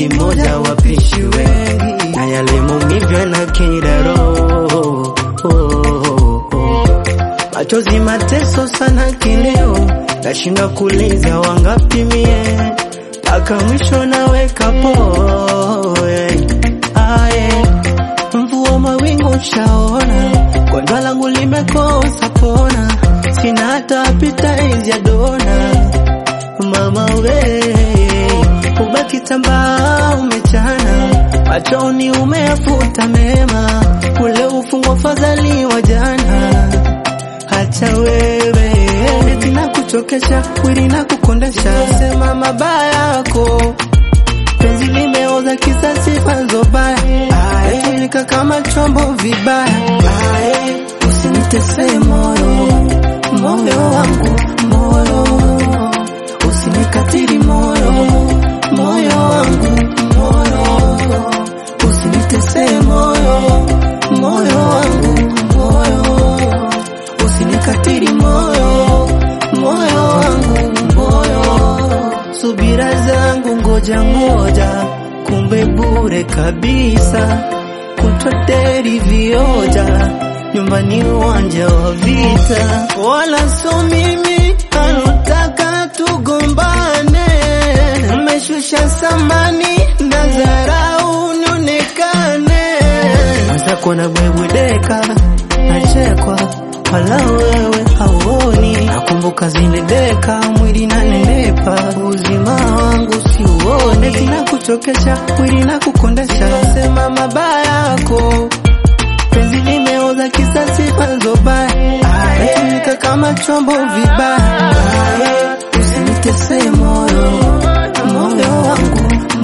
ni moja wapishi wengi, na yale maumivu yanakera roho. Oh, oh, oh. Machozi mateso sana kileo, nashinda kuliza wangapi mie, mpaka mwisho naweka poe aye mvua mawingu shaona, gonjwa langu limekosa pona, sina hata pita ya dona. Mama we ubaki tambaa umechana, machoni umeafuta mema, ule ufungwa fadhali wa jana. Hacha wewe eti na kuchokesha, wili na kukondesha, sema mabaya yako penzi limeoza kisa sifa nzobaya, tumika kama chombo vibaya. Ae, Usinitese moyo, moyo wangu, moyo usinikatiri moyo, moyo wangu, moyo usinitese moyo, moyo wangu, moyo usinikatiri moyo, moyo wangu, moyo subira zangu ngoja ngoja, kumbe bure kabisa, kutoteri vioja nyumbani uwanja wa vita, wala so mimi anotaka tugombane, mmeshusha samani na dharau nionekane, mwenzako na bwebwedeka nachekwa wala wewe hauoni, nakumbuka zile deka mwili nanenepa, uzima wangu siuone, tina kuchokesha mwili na kukondesha, sema mabaya yako penzi limeoza kisa sifa nzobaya, natumika kama chombo vibaya, usinitese moyo, moyo wangu,